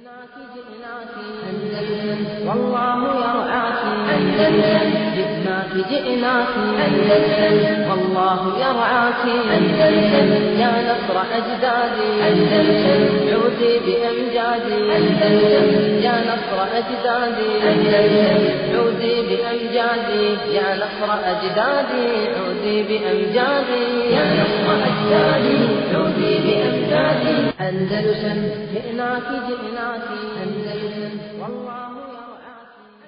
جئناك جئناك أندلس والله يرعاك أندلس جئناك جئناك أندلس والله يرعاك أندلس يا نصر أجدادي أندلس عودي بأمجادي أندلس يا نصر أجدادي أندلس عودي بأمجادي يا نصر أجدادي عودي بأمجادي يا نصر أجدادي عودي بأمجادي أندلسا جئناك جئناك أندلسا والله يرعاك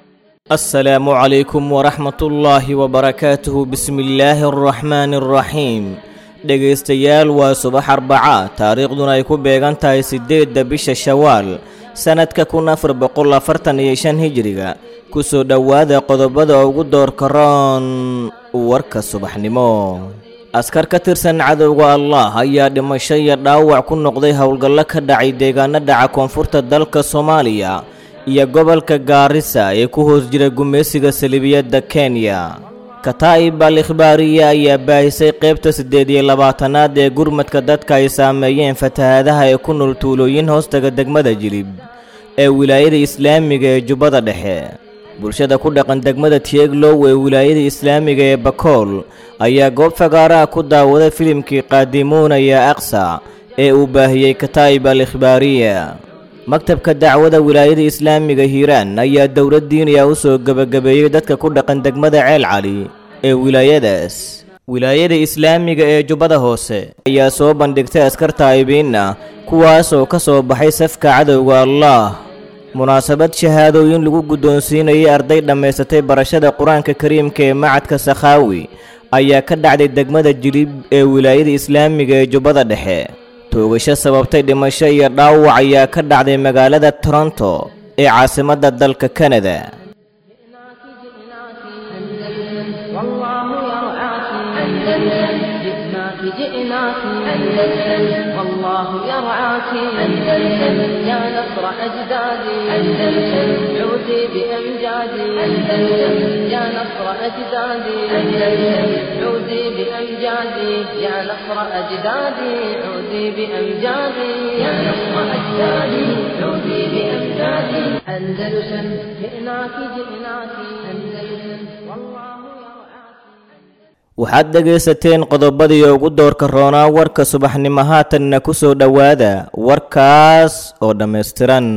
السلام عليكم ورحمة الله وبركاته بسم الله الرحمن الرحيم dhegaystayaal waa subax arbaca taariikhduna ay ku beegan tahay siddeedda bisha shawaal sannadka kun afar boqol afartan iyo shan hijiriga kusoo dhowaada qodobada ugu doorka roon warka subaxnimo askar ka tirsan cadowga allah ayaa dhimasho iyo dhaawac ku noqday howlgallo ka dhacay deegaano dhaca koonfurta dalka soomaaliya iyo gobolka gaarisa ee ku hoos jira gumaysiga salibiyadda kenya kataa'ib al ikhbaariya ayaa baahisay qaybta siddeed iyo labaatanaad ee gurmadka dadka ay saameeyeen fatahaadaha ee ku nool tuulooyin hoostaga degmada jilib ee wilaayada islaamiga ee jubbada dhexe bulshada ku dhaqan degmada tieglow ee wilaayada islaamiga ee bakool ayaa goob fagaaraha ku daawaday filimkii qaadimuuna ya aqsa ee uu baahiyey kataa'ib al ikhbaariya maktabka dacwada wilaayada islaamiga hiiraan ayaa dowlad diiniya u soo gebagabeeyey dadka ku dhaqan degmada ceel cali ee wilaayadaas wilaayada islaamiga ee jubbada hoose ayaa soo bandhigtay askar taa'ibiinna kuwaas oo ka soo baxay safka cadowga allah munaasabad shahaadooyin lagu guddoonsiinayay arday dhammaysatay barashada qur-aanka kariimka ee macadka sakhaawi ayaa ka dhacday degmada jilib ee wilaayada islaamiga ee jubbada dhexe toogasho sababtay dhimasho iyo dhaawac ayaa ka dhacday magaalada toronto ee caasimadda dalka kanada جئناك جئناك أندلس والله يرعاك أندلس جئناك جئناك أندلس والله يرعاك أندلس يا نصر أجدادي أندلس عودي بأمجادي أندلس يا نصر أجدادي أندلس عودي بأمجادي يا نصر أجدادي عودي بأمجادي يا نصر أجدادي عودي بأمجادي أندلسا جئناك جئناك أندلس والله يرعاك waxaad dhegaysateen qodobadii ugu doorka roonaa warka subaxnimo haatanna ku soo dhowaada warkaas oo dhammaystiran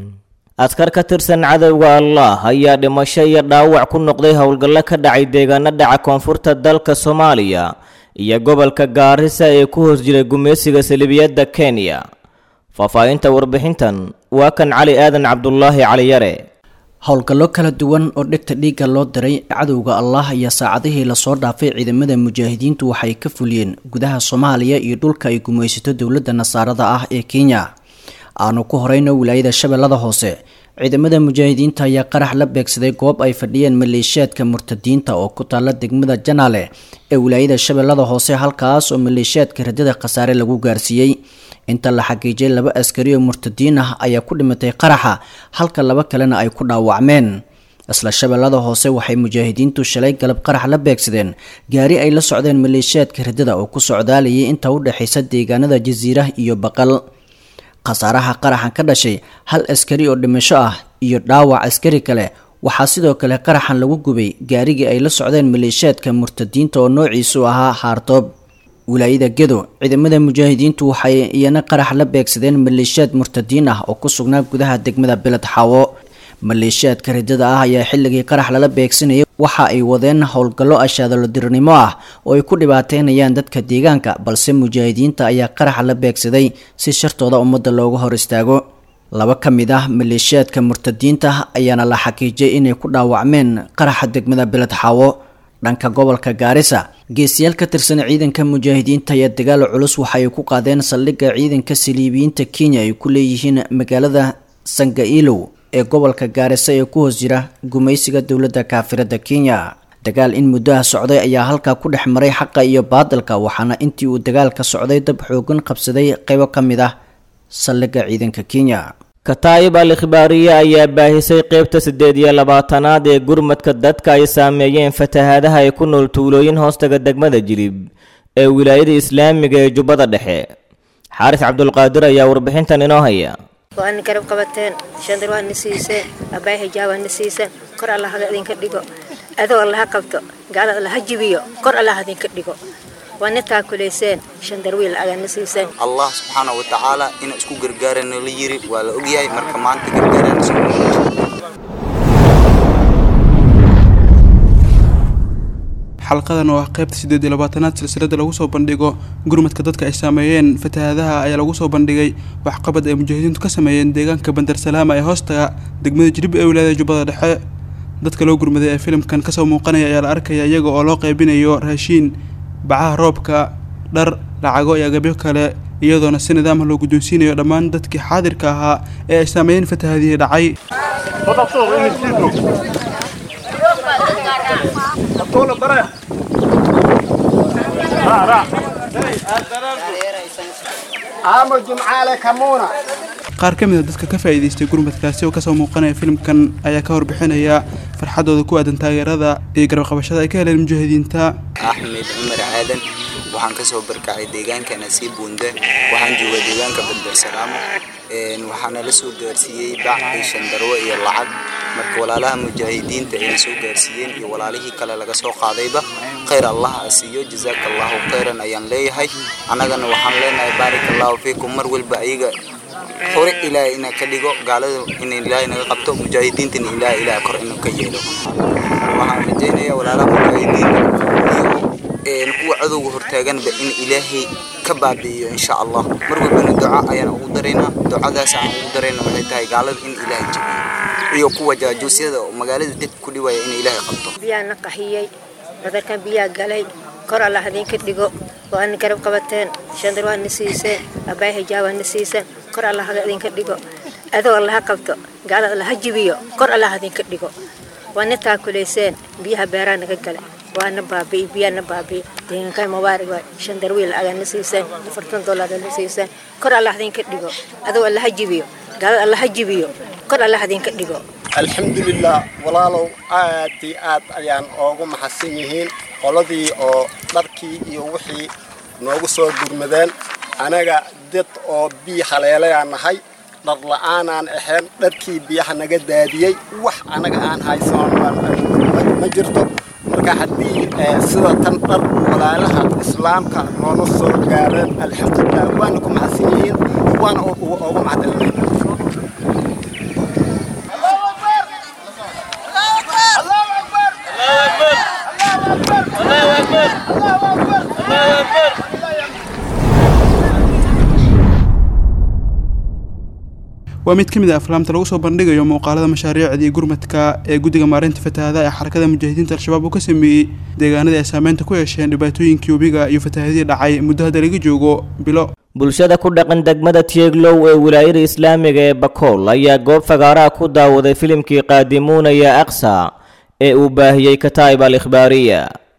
askar ka tirsan cadowga allah ayaa dhimasho iyo dhaawac ku noqday howlgallo ka dhacay deegaano dhaca koonfurta dalka soomaaliya iyo gobolka gaarisa ee ku hoos jira gumaysiga salibiyadda kenya faahfaahinta warbixintan waa kan cali aadan cabdulaahi caliyare howlgallo kala duwan oo dhegta dhiigga loo diray cadowga allah ayaa saacadihii lasoo dhaafay ciidamada mujaahidiintu waxay ka fuliyeen gudaha soomaaliya iyo dhulka ay gumaysato dowladda nasaarada ah ee kenya aanu ku horeyno wilaayada shabeellada hoose ciidamada mujaahidiinta ayaa qarax la beegsaday goob ay fadhiyeen maleeshiyaadka murtadiinta oo ku taalla degmada janaale ee wilaayada shabeellada hoose halkaas oo maleeshiyaadka radada khasaare lagu gaarsiiyey inta la xaqiijiyay laba askari oo murtadiin ah ayaa ku dhimatay qaraxa halka laba kalena ay ku dhaawacmeen isla shabeellada hoose waxay mujaahidiintu shalay galab qarax la beegsadeen gaari ay la socdeen maleeshiyaadka radada oo ku socdaalayay inta u dhexaysa deegaanada jasiirah iyo baqal khasaaraha qaraxan ka dhashay hal askari oo dhimasho ah iyo dhaawac askari kale waxaa sidoo kale qaraxan lagu gubay gaarigii ay la socdeen maleeshiyaadka murtadiinta oo noociisu ahaa haartoob wilaayada gedo ciidamada mujaahidiintu waxay iyana qarax la beegsadeen maleeshiyaad murtadiin ah oo ku sugnaa gudaha degmada beled xaawo maleeshiyaadka ridada ah ayaa xilligii qarax lala beegsanayay waxa ay wadeen howlgallo ashaadalodirnimo ah oo ay ku dhibaateynayaan dadka deegaanka balse mujaahidiinta ayaa qaraxa la beegsaday si shartooda ummadda looga hor istaago laba ka mid ah maleeshiyaadka murtadiinta ayaana la xaqiijiyay inay ku dhaawacmeen qaraxa degmada beled xaawo dhanka gobolka gaarisa geesiyaal ka tirsan ciidanka mujaahidiinta ayaa dagaal culus waxa ay ku qaadeen saldhigga ciidanka saliibiyiinta kenya ay ku leeyihiin magaalada sangailow ee gobolka gaarisa ee ku hoos jira gumaysiga dowladda kaafirada kenya dagaal in muddaha socday ayaa halkaa ku dhex maray xaqa iyo baadalka waxaana intii uu dagaalka socday dab xoogan qabsaday qaybo ka mid ah saldhigga ciidanka kenya kataa'ib al ikhbaariye ayaa baahisay qaybta siddeed iyo labaatanaad ee gurmadka dadka ay saameeyeen fatahaadaha ay ku nool tuulooyin hoostaga degmada jilib ee wilaayada islaamiga ee jubbada dhexe xaaris cabdulqaadir ayaa warbixintan inoo haya waana garab qabateen shandar waana siiseen abaay hijaa waana siiseen kor allahaga idinka dhigo adoo allaha qabto gaalada allaha jibiyo kor allaha idinka dhigo waana taakulayseen shandar wiil agana siiseen allah subxaana wa tacaala inuu isku gargaarana la yiri waa la ogyahay marka maanta gargaarana soo xalqadan oo ah qaybta siddeed iyo labaatanaad silsilada lagu soo bandhigo gurmadka dadka ay saameeyeen fatahaadaha ayaa lagu soo bandhigay waxqabad ay mujaahidiintu ka sameeyeen deegaanka bandar salaama ee hoostaga degmada jilib ee wilaayada jubbada dhexe dadka loo gurmaday ee filimkan kasoo muuqanaya ayaa la arkaya iyaga oo loo qaybinayo raashiin bacaha roobka dhar lacago iyo agabyo kale iyadoona si nidaamah loo guddoonsiinayo dhammaan dadkii xaadirka ahaa ee ay saameeyeen fatahaadihii dhacay qaar ka mid a dadka ka faa'iidaystay gurmadkaasi oo kasoo muuqanaya filimkan ayaa ka warbixinaya farxadooda ku aadan taageerada iyo garabqabashada ay ka heleen mujaahidiinta axmed cumar aadan waxaan kasoo barkacay deegaanka nasiib buunde waxaan joogaa deegaanka bandar salaamo waxaana la soo gaarsiiyey bac iyo shandarwo iyo lacag marka walaalaha mujaahidiinta ayna soo gaarsiiyeen iyo walaalihii kale laga soo qaadayba khayr allah ha siiyo jazaaka allahu khayran ayaan leeyahay annagana waxaan leenahay baarik allahu fiikum mar walba ayaga hore ilaahay inaa ka dhigo gaalada in ilaahay naga qabto mujaahidiintana ilaahay ilaahay kor inuu ka yeelo waxaan rajaynayaa walaalaha mujaahidiinta iyo kuwa cadowga hortaaganba in ilaahay ka baabi'iyo insha allah mar walbana duca ayaan ugu daraynaa ducadaas aan ugu darayna waxay tahay gaalada in ilaahay jabiyo iyo kuwa jaajuusyada oo magaalada deg ku dhiwaya in ilaahay qabto biyaa na qaxiyey badarkan biyaa galay kor allah idinka dhigo waana garab qabateen shandar waana siiseen abaay hijaa waana siiseen kor allahaga idinka dhigo adoo allaha qabto gaalada allaha jibiyo kor allah idinka dhigo waana taakulayseen biyaha beeraha naga gale waana baabi'i biyaana baabi'i deegaankan mubaarig waay shandar wiil agana siiseen afartan dollar na siiseen kor allah idinka dhigo adoo allaha jibiyo gaalada allaha jibiyo kor allah idinka dhigo alxamdulilah walaalow aad iyo aad ayaan oogu maxadsan yihiin qoladii oo dharkii iyo wixii noogu soo gurmadeen anaga dad oo biyo haleelayaan nahay dhar la'aanaan ahayn dharkii biyaha naga daadiyey wax anaga aan haysan ma jirto marka haddii sida tan dhar walaalaha islaamka noona soo gaareen alxamdulilah waana ku maxadsan yihiin waana oogu mahadcelinayna waa mid ka mid a aflaamta lagu soo bandhigayo muuqaalada mashaariicdii gurmadka ee guddiga maareynta fatahaadaha ee xarakada mujaahidiinta al-shabaab uu ka sameeyey deegaanadii ay saameynta ku yeesheen dhibaatooyinkii webiga iyo fatahaadihii dhacay muddo hadda laga joogo bilo bulshada ku dhaqan degmada tieglow ee wilaayada islaamiga ee bakool ayaa goob fagaaraha ku daawaday filimkii qaadimuunaya aqsa ee uu baahiyey kataa'ib al ikhbaariya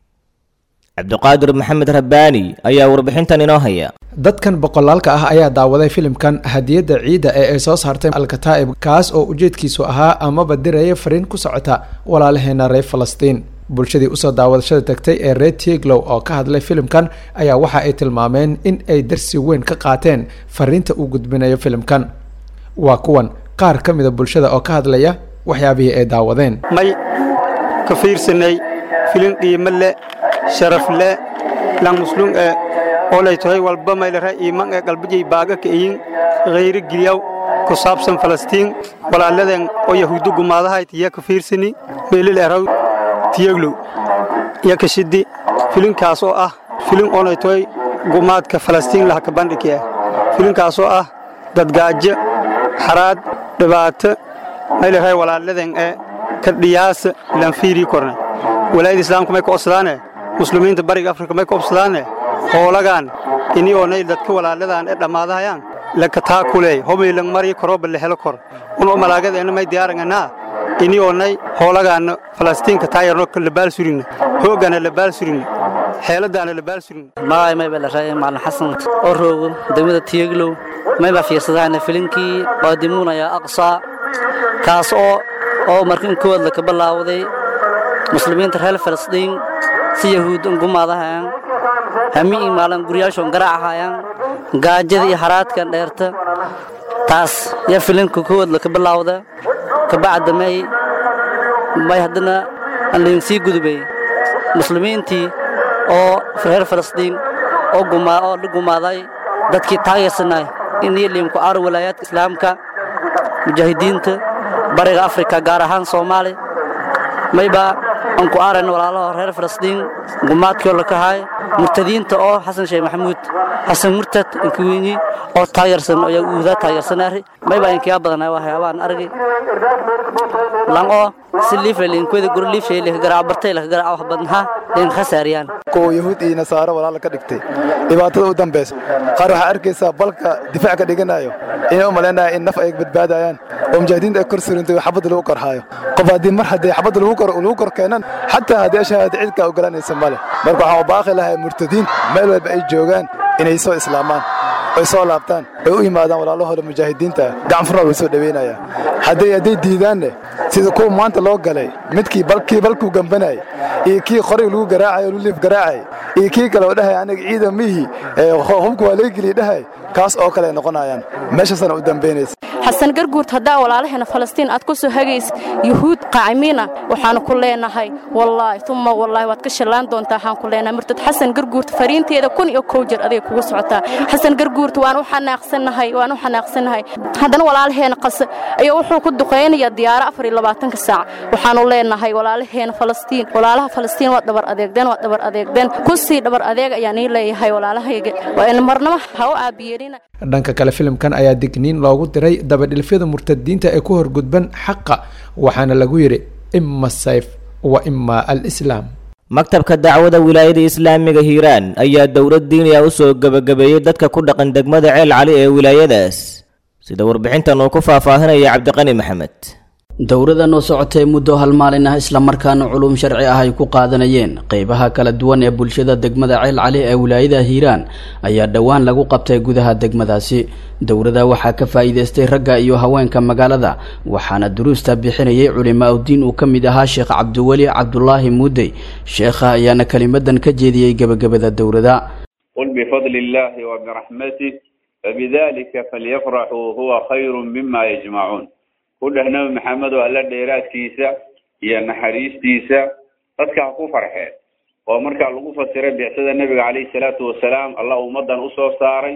cabdiqaadir maxamed rabbaani ayaa warbixintan inoo haya dadkan boqolaalka ah ayaa daawaday filimkan hadiyadda ciidda ee ay soo saartay alkataa'ib kaas oo ujeedkiisu ahaa amaba diraya fariin ku socota walaalaheena reer falastiin bulshadii usoo daawadashada tagtay ee reer tieglow oo ka hadlay filimkan ayaa waxa ay tilmaameen in ay darsi weyn ka qaateen fariinta uu gudbinayo filimkan waa kuwan qaar ka mida bulshada oo ka hadlaya waxyaabihii ay daawadeen may ka fiirsanay filin qiimo leh sharaf leh lang muslum ee olay tahay walba maylara iiman ee qalbijay baaga ka iyin khayri gilyaw ku saabsan falastiin walaaladeen oo yahuuddo gumaadahayd iya ka fiirsani meelil eraw tiyaglow iyo ka shidi filinkaas oo ah filin onay tahay gumaadka falastiin laha ka bandhigi ah filinkaas oo ah dadgaajo xaraad dhibaato maylara walaaladeen ee ka dhiyaasa ilaan fiirii korna walaayada islaamka may ka obsadaane muslimiinta bariga afrika may ka obsadaane hoolagaan ini oonay dadka walaaladaan ee dhammaadahayaan laka taa kuleey homaylang mari korooba la helo kor uno malaagadeena may diyaaranganaa ini oonay hoolagaana falastiinka taayarno labaal surigna hoogana labaal surigna xeeladaana labaal surigna magay may balaray maalin xasan oo roogo degmada tiyaglow may baa fiirsadaana filinkii qaadimuunaya aqsaa kaas oo oo markin kood la ka bilaawday muslimiinta reer falastiin si yahuud gumaadahayaan hamiin maalin guryaashoon garaacahayaan gaajada iyo haraadkan dheerta taas yaa filinka kowaad laka bilaawda kabacda may may haddana aan lainsii gudubay muslimiintii oo reer falastiin oo gumaa oo la gumaaday dadkii taageersanay in iyo liimku aar walaayaadka islaamka mujaahidiinta bariga afrika gaar ahaan soomaali mayba aan ku aarayna walaalaha reer falastiin gumaadkii la kahay murtadiinta oo xasan sheekh maxamuud xasan murtad inkuwiinyi oo taageersan oo uuda taageersanaari mayba inkiya badanay waxyaabaan argay lang oo si liifle inkweda guri liifshay leh garaac bartay leh garaac wax badnaha in khasaariyaan kuwa yahuud iyo nasaaro walaala ka dhigtay dhibaatada u dambayso qaar waxaa arkaysaa balka difaac ka dhiganayo inay u malaynaya in naf ay badbaadayaan oo mujaahidiinta ay kor surintay oo xabadda lagu korhaayo qof haddii mar haddii xabadda lagu kor lagu kor keenan xataa haddii ashahaada cidkaa ogolanaysa male marka waxaan u baaqi lahay murtadiin meel walba ay joogaan inay soo islaamaan ay soo laabtaan ay u yimaadaan walaalahooda mujaahidiinta gacan furna lagu soo dhaweynaya hadday hadday diidaanne sida kuwa maanta loo galay midkii balkii balkuu gambanayay iyo kii qorig lagu garaacay oo luliif garaacay iyo kii kale oo dhahay aniga ciida mihi hubka waa laga geliya dhahay kaas oo kale ay noqonayaan meeshaasana u dambaynaysa xasan garguurt haddaa walaalaheena falastiin aad ku soo hagays yuhuud qaacimiina waxaanu ku leenahay wallaahi uma wallaahi waad ka shallaan doontaa waxaan ku leenahay murtad xasan garguurt fariinteeda kun iyo kow jeer aday kugu socotaa xasan garguurt waan u xanaaqsannahay waan u xanaaqsannahay haddana walaalaheena qase ayaa wuxuu ku duqaynayaa diyaaro afar iyo labaatanka saac waxaanu leenahay walaalaheena falastiin walaalaha falastiin waa dhabar adeegdeen waa dhabar adeegdeen ku sii dhabar adeeg ayaan ii leeyahay walaalahayga waa in marnaba ha u aabiyeelina dhanka kale filimkan ayaa digniin loogu diray dabadhilfyada murtadiinta ee ku horgudban xaqa waxaana lagu yidhi ima sayf wa ima alislaam maktabka dacwada wilaayada islaamiga hiiraan ayaa dowlad diiniya u soo gebagabeeyey dadka ku dhaqan degmada ceel cali ee wilaayadaas sida warbixintan uu ku faahfaahinaya cabdiqani maxamed dowradan oo socotay muddo hal maalin ah islamarkaana culuum sharci ah ay ku qaadanayeen qeybaha kala duwan ee bulshada degmada ceel cali ee wilaayada hiiraan ayaa dhowaan lagu qabtay gudaha degmadaasi dowrada waxaa ka faa'iidaystay ragga iyo haweenka magaalada waxaana duruusta bixinayay culimaa udiin uu ka mid ahaa sheekh cabdiweli cabdulaahi muudey sheekha ayaana kelimadan ka jeediyey gebagabada dowrada qul bifadli illaahi wa biraxmatih fabidalika falyafraxuu huwa khayru mima yajmacuun ku dheh nabi maxamed oo alla dheeraadkiisa iyo naxariistiisa dadka ha ku farxeen oo markaa lagu fasiray bicsada nebiga calayhi salaatu wasalaam allah ummadan usoo saaray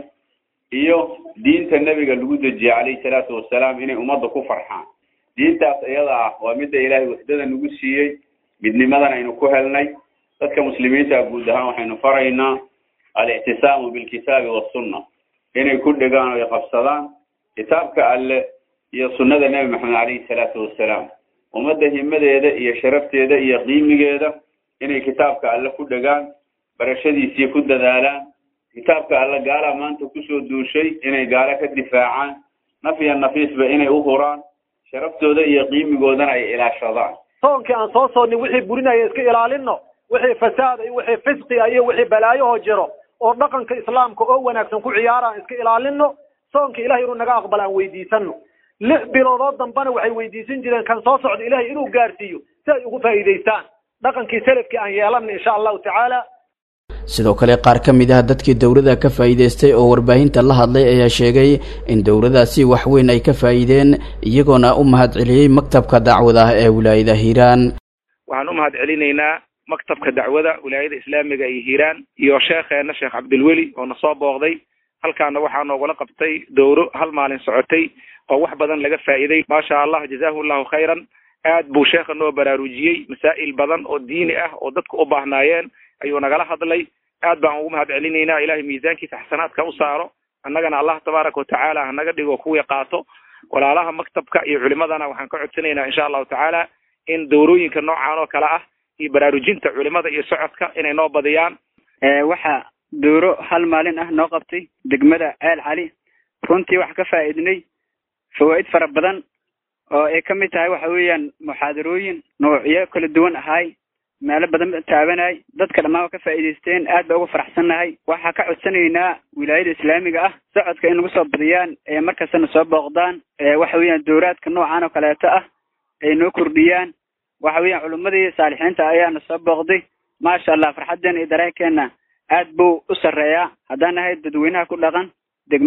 iyo diinta nebiga lagu dejiyey calayhi salaatu wasalaam inay ummadda ku farxaan diintaas iyada ah waa midda ilaahay waxdada nagu siiyey midnimadan aynu ku helnay dadka muslimiinta guud ahaan waxaynu faraynaa alictisaamu bilkitaabi wasunna inay ku dhegaan oo ay qabsadaan kitaabka alle iyo sunnada nebi maxamed calayhi salaatu wasalaam ummadda himadeeda iyo sharafteeda iyo qiimigeeda inay kitaabka alle ku dhegaan barashadiisii ku dadaalaan kitaabka alle gaalaa maanta kusoo duushay inay gaalo ka difaacaan naf iyo nafiisba inay u huraan sharaftooda iyo qiimigoodana ay ilaashadaan soonkii aan soo soonnay wixii burinaya iska ilaalinno wixii fasaada iyo wixii fisqiga iyo wixii balaayahoo jiro oo dhaqanka islaamka oo wanaagsan ku ciyaara aan iska ilaalinno soonka ilahay inuu naga aqbal aan weydiisanno lix biloodoo dambana waxay weydiisan jireen kan soo socda ilahay inuu gaarsiiyo si ay ugu faa'iidaystaan dhaqankii salafkii aan yeelanna insha allahu tacaala sidoo kale qaar ka mid ah dadkii dowladda ka faa'iidaystay oo warbaahinta la hadlay ayaa sheegay in dowladaasi wax weyn ay ka faa'iideen iyagoona u mahad celiyey maktabka dacwada ah ee wilaayada hiiraan waxaan u mahad celinaynaa maktabka dacwada wilaayada islaamiga iyo hiiraan iyo sheekheena sheekh cabdilweli oo na soo booqday halkaana waxaa noogula qabtay dowro hal maalin socotay oo wax badan laga faa'iiday maasha allah jazahu llahu khayran aad buu sheekha noo baraarujiyey masaa'il badan oo diini ah oo dadku u baahnaayeen ayuu nagala hadlay aad baan ugu mahad celinaynaa ilahay miisaankiisa xasanaadka u saaro annagana allah tabaaraka watacaala hanaga dhigo kuwii qaato walaalaha maktabka iyo culimadana waxaan ka codsanaynaa insha allahu tacaala in dowrooyinka noocan oo kale ah iyo baraarujinta culimada iyo socodka inay noo badiyaan waxaa dowro hal maalin ah noo qabtay degmada ceel cali runtii waxaa ka faa'iidnay fawaa'id fara badan oo ay ka mid tahay waxa weeyaan muxaadarooyin noocyo kala duwan ahaay meelo badan taabanay dadka dhammaan waa ka faa'iidaysteen aad baa uga faraxsannahay waxaa ka codsanaynaa wilaayada islaamiga ah socodka in lagu soo badiyaan ee markastana soo booqdaan waxa weeyaan dowraadka noocan oo kaleeto ah ay noo kordhiyaan waxa weeyaan culimmadii saalixiinta ayaana soo booqday maasha allah farxaddeena iyo dareenkeena aad buu u sarreeyaa haddaan nahay dadweynaha ku dhaqan degmada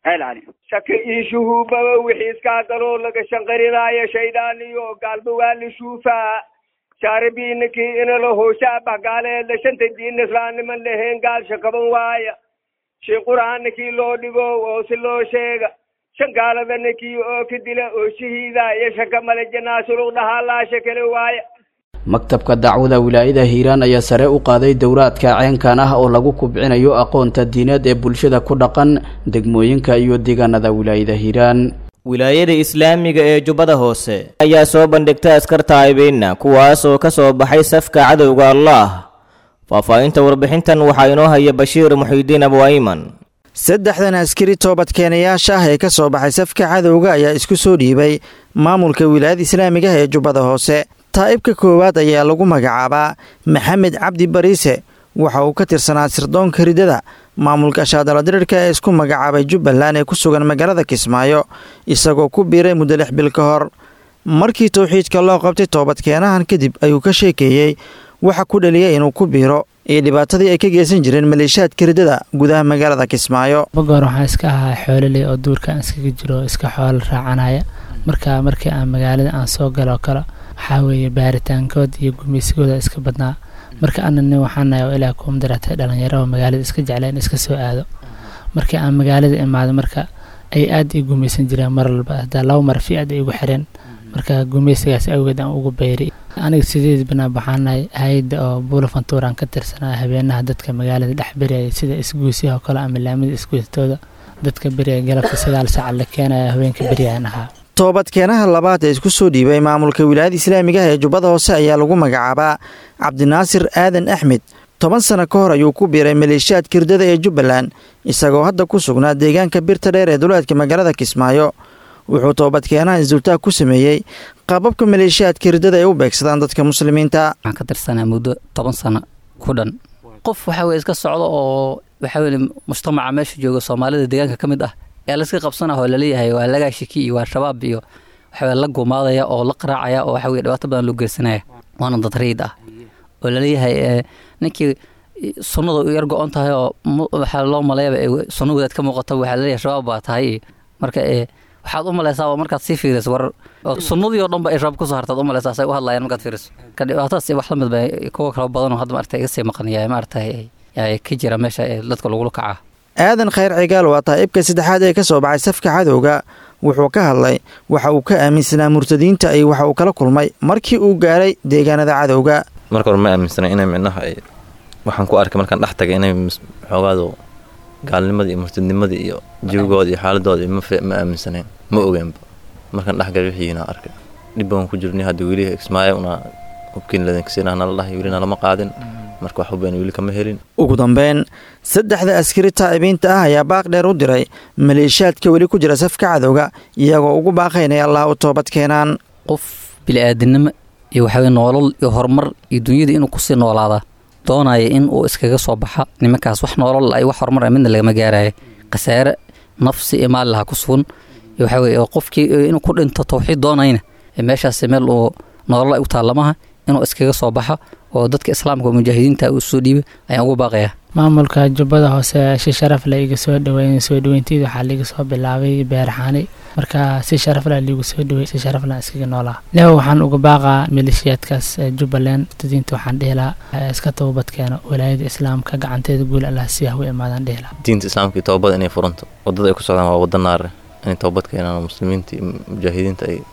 ceel cali shaka ii shuhuubaba wixii iskaa galoo laga shanqarinaayo shaydaan iyo gaalba waa la shuufaa shaarabiinakii inala hooshaabah gaaleedla shanta diin islaamniman lahayn gaal shakaban waaya shay qur-aanakii loo dhigo oo si loo sheega shan gaaladanakii oo ka dila oo shahiida iyo shaka male janaasulug dhahaalaasha kale waaya maktabka dacwada wilaayada hiiraan ayaa sare u qaaday dowraadka ceenkan ah oo lagu kubcinayo aqoonta diineed ee bulshada ku dhaqan degmooyinka iyo deegaanada wilaayada hiiraan wilaayada islaamiga ee jubbada hoose ayaa soo bandhigtay askar taaibiinna kuwaas oo ka soo baxay safka cadowga allaah faahfaahinta warbixintan waxaa inoo haya bashiir muxiidiin abwayman saddexdan askari toobadkeenayaasha ah ee ka soo baxay safka cadowga ayaa isku soo dhiibay maamulka wilaayada islaamiga ee jubbada hoose taa'ibka koowaad ayaa lagu magacaabaa maxamed cabdi bariise waxa uu ka tirsanaa sirdoonka ridada maamulka shaadaladirirka ee isku magacaabay jubbaland ee ku sugan magaalada kismaayo isagoo ku biiray muddo lix bil ka hor markii towxiidka loo qabtay toobadkeenahan kadib ayuu ka sheekeeyey waxa ku dhaliyay inuu ku biiro iyo dhibaatadii ay ka geysan jireen maleeshaadka ridada gudaha magaalada kismaayo bagoor waxaan iska ahaa xoololey oo duurkaan iskaga jiro iska xoolo raacanaya marka markii aan magaalada aan soo galoo kale waxaa weeye baaritaankood iyo gumaysigooda iska badnaa marka ana nin waxaanahay oo ilaah kuum daratay dhalinyaro oo magaalada iska jecleen iska soo aado markii aan magaalada imaado marka ay aad ii gumaysan jireen mar walba hadaa laba mar fi aad ay igu xireen marka gumaysigaas awgeed aan ugu bayray aniga sideed banaa baxaanahay hay-adda oo buulafantuuraan ka tirsanaa habeenaha dadka magaalada dhex beriyaya sida isguusyaha oo kale ama laamida isguustooda dadka beriya galabta sagaal saaca la keenaya haweenka beryaan ahaa toobadkeenaha labaad ee isku soo dhiibay maamulka wilaayada islaamiga ah ee jubbada hoose ayaa lagu magacaabaa cabdinaasir aadan axmed toban sano ka hor ayuu ku biiray maleeshiyaadka hirdada ee jubbaland isagoo hadda ku sugnaa deegaanka birta dheer ee duleedka magaalada kismaayo wuxuu toobadkeenaha isdultaag ku sameeyey qaababka maleeshiyaadka hirdada ay u beegsadaan dadka muslimiinta waxaan ka tirsanaa muddo toban sano ku dhan qof waxa weye iska socdo oo waxa weye mujtamaca meesha jooga soomaalida deegaanka ka mid ah ee layska qabsanah oo laleeyahay waa lagaa shiki iyo waa shabaab iyo waxaweye la gumaadaya oo la qaraacaya oo waxa weye dhibaato badan loo geysanaya waana dad riid ah oo laleeyahay ninkii sunnada u yar go-on tahay oo waxaa loo maleeyaba sunna wadaad ka muuqata waxaa laleeyahay shabaab baa tahay marka waxaad u malaysaa oo markaad sii fiiriso war sunnadii oo dhan ba ay shabaab kusoo hartaad u malaysaa say u hadlayaan markaad fiiriso ka dhibaatadaas wax la mid ba kuwa kala badan oo hadda maarata iga sii maqanaya maaragtay ka jira meesha ee dadka lagula kacaa aadan khayr cigaal waa taa'ibka saddexaad ee ka soo baxay safka cadowga wuxuu ka hadlay waxa uu ka aaminsanaa murtadiinta iyo waxa uu kala kulmay markii uu gaaray deegaanada cadowga marka hore ma aaminsana inay micnaha ay waxaan ku arkay markaan dhex tagay inay xoogaado gaalnimadii iyo murtadnimadii iyo jawigooda iyo xaaladooda ma aaminsanayn ma ogeenba markaan dhexgalay wixiina arkay dhib baan ku jirnay hadda weli ismaayo una hubkiin ladankasiinah nala dhahay weli nalama qaadin marka wax hubeen weli kama helin ugu dambeyn saddexda askari taa'ibiinta ah ayaa baaq dheer u diray maleeshiyaadka weli ku jira safka cadowga iyagoo ugu baaqaynaya allah u toobad keenaan qof bili-aadinimo iyo waxaweye noolal iyo horumar iyo dunyada inuu kusii noolaada doonaya in uu iskaga soo baxa nimankaas wax noolal ay wax horumar midna lagama gaaraya khasaare nafsi iyo maali laha ku sugan iyo waxaa weye qofkii inuu ku dhinto tawxiid doonayna meeshaas meel uu noolal ay u taallamaha inuu iskaga soo baxa oo dadka islaamka oo mujaahidiinta uu soo dhiibay ayaan ugu baaqaya maamulka jubbada hoose si sharaf leh iga soo dhaweyn soo dhaweynteeda waxaa liiga soo bilaabay beerxaani marka si sharaf leh liigu soo dhawey si sharaf leh iskaga noolaa leho waxaan uga baaqaa maleeshiyaadkaas jubbaland murtadiinta waxaan dhihi lahaa iska toobadkeeno walaayada islaamka gacanteeda guul allah si ah u imaadaan dhihi lahaa diinta islaamka iyo toobada inay furanto wadada ay ku socdaan waa wada naare inay toobad keenaan muslimiinta iyo mujaahidiinta ay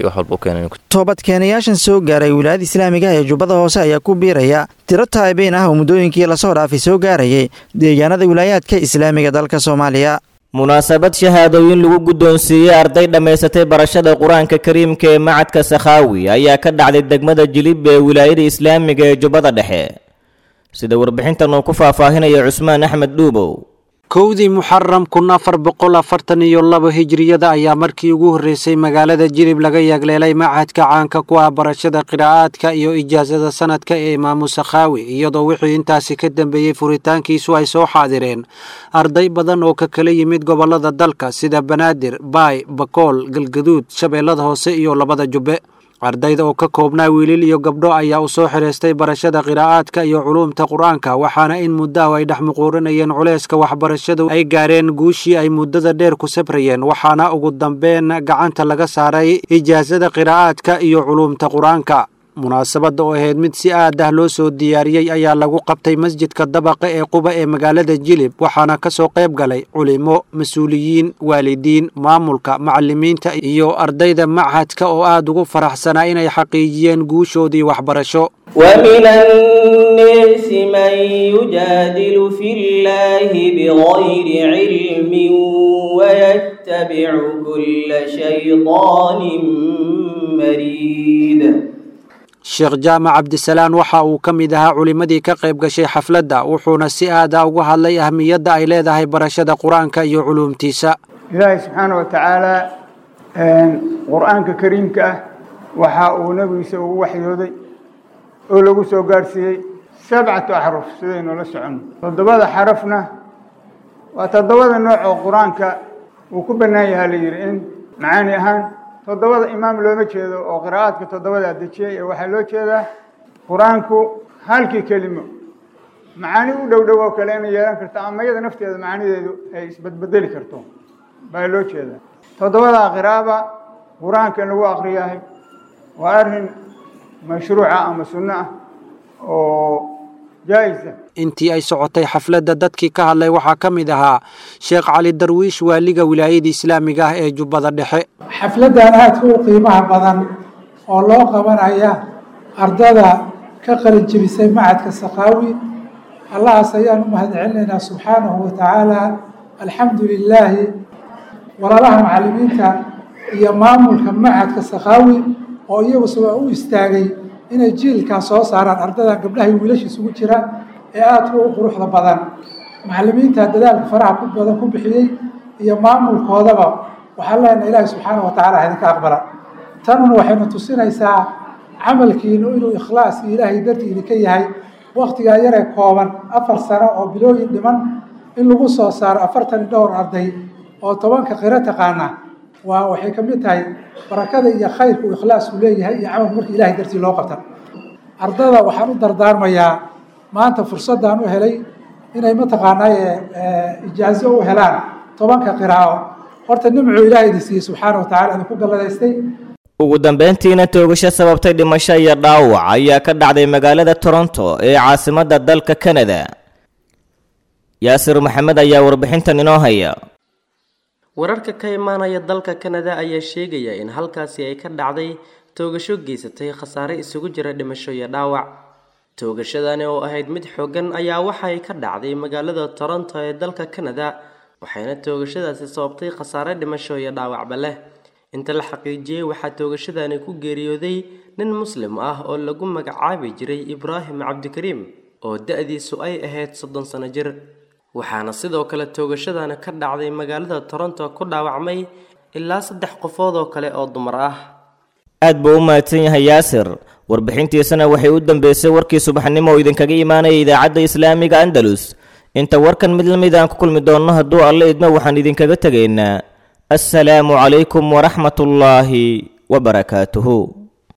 toobadkeenayaashan soo gaaray wilaayada islaamiga ee jubbada hoose ayaa ku biiraya tiro taa'ibiin ah oo muddooyinkii lasoo dhaafay soo gaarayay deegaanada wilaayaadka islaamiga dalka soomaaliya munaasabad shahaadooyin lagu guddoonsiiyey arday dhammaysatay barashada qur-aanka kariimka ee macadka sakhaawi ayaa ka dhacday degmada jilib ee wilaayada islaamiga ee jubbada dhexe sida warbixintan uu ku faahfaahinaya cusmaan axmed dhuubow kowdii muxaram kun afar boqol afartan iyo labo hijiriyada ayaa markii ugu horreysay magaalada jilib laga yaagleelay machadka caanka ku ah barashada qiraa'aadka iyo ijaasada sanadka ee imaamu sakhaawi iyadoo wixii intaasi ka dambeeyey furitaankiisu ay soo xaadireen arday badan oo ka kala yimid gobollada dalka sida banaadir baay bakool galgaduud shabeellada hoose iyo labada jubbe ardayda oo ka koobnaa wiilil iyo gabdho ayaa u soo xihaystay barashada qiraa'aadka iyo culuumta qur-aanka waxaana in muddahu ay dhex muquurinayeen culayska waxbarashadu ay gaareen guushii ay muddada dheer ku sabrayeen waxaana ugu dambeyn gacanta laga saaray ijaasada qiraa'aadka iyo culuumta qur-aanka munaasabadda oo ahayd mid si aad ah loo soo diyaariyey ayaa lagu qabtay masjidka dabaqa ee quba ee magaalada jilib waxaana ka soo qayb galay culimo mas-uuliyiin waalidiin maamulka macalimiinta iyo ardayda machadka oo aad ugu faraxsanaa inay xaqiijiyeen guushoodii waxbarasho ومن الناس من يجادل في الله بغير علم ويتبع كل شيطان مريد sheekh jaamac cabdisalaan waxa uu ka mid ahaa culimmadii ka qayb gashay xafladda wuxuuna si aada uga hadlay ahmiyadda ay leedahay barashada qur-aanka iyo culuumtiisa ilaahay subxaana wa tacaala qur-aanka kariimka ah waxa uu nebigiisa ugu waxyooday oo lagu soo gaadhsiiyey sabcatu axruf sidaynu la soconno toddobada xarafna waa toddobada nooc oo qur-aanka uu ku bannaan yahaa la yidhi in macaani ahaan toddobada imaam looma jeedo oo qiraa'aadka toddobadaa dejiyey ee waxaa loo jeedaa qur-aanku halkii kelimo macaani u dhow dhow oo kale inay yeelan karto ama iyada nafteeda macaanideedu ay isbedbedeli karto baa loo jeedaa toddobadaa qiraaba qur-aanka in lagu akriyahay waa arrin mashruuca ama sunno ah oo jaa-isa intii ay socotay xafladda dadkii ka hadlay waxaa ka mid ahaa sheekh cali darwiish waaliga wilaayada islaamiga ah ee jubbada dhexe xafladdan aadka u qiimaha badan oo loo qabanaya ardada ka qalin jebisay macadka sakaawi allahaas ayaan u mahadcelinaynaa subxaanahu wa tacaala alxamdu lilaahi walaalaha macallimiinta iyo maamulka macadka sakaawi oo iyagu sabaa u istaagay inay jiilkaa soo saaraan ardadan gabdhaha iyo wiilasha isugu jira ee aadka u quruxda badan macallimiinta dadaalka faraha ku badan ku bixiyey iyo maamulkoodaba waxaan leenahay ilaahi subxaana wa tacala idinka aqbala tanuna waxayna tusinaysaa camalkiinu inuu ikhlaaskii ilaahay dartii idinka yahay waktigaa yaree kooban afar sano oo bilooyin dhiman in lagu soo saaro afartan iyo dhowr arday oo tobanka qiro taqaana waa waxay ka mid tahay barakada iyo khayrka uu ikhlaasku leeyahay iyo camalku markii ilahay dartii loo qabta ardada waxaan u dardaarmayaa maanta fursaddan u helay inay mataqaanaaye ijaazo u helaan tobanka qiraa'o horta nimcuu ilaahay idin siiyey subxaana wa tacala idinku galladaystay ugu dambeyntiina toogasho sababtay dhimasho iyo dhaawac ayaa ka dhacday magaalada toronto ee caasimadda dalka kanada yaasir maxamed ayaa warbixintan inoo haya wararka ka imaanaya dalka kanada ayaa sheegaya in halkaasi ay ka dhacday toogasho geysatay khasaare isugu jira dhimasho iyo dhaawac toogashadani oo ahayd mid xooggan ayaa waxay ka dhacday magaalada toronto ee dalka kanada waxayna toogashadaasi sababtay khasaare dhimasho iyo dhaawacba leh inta la xaqiijiyey waxaa toogashadani ku geeriyooday nin muslim ah oo lagu magacaabi jiray ibraahim cabdikariim oo da-diisu ay ahayd soddon sano jir waxaana sidoo kale toogashadani ka dhacday magaalada toronto ku dhaawacmay ilaa saddex qofood oo kale oo dumar ah aad buu u mahadsan yahay yaasir warbixintiisana waxay u dambeysay warkii subaxnimo oo idinkaga imaanaya idaacadda islaamiga andalus inta warkan mid lamid aan ku kulmi doonno hadduu alle idmo waxaan idinkaga tegaynaa assalaamu calaykum waraxmatullaahi wabarakaatuhu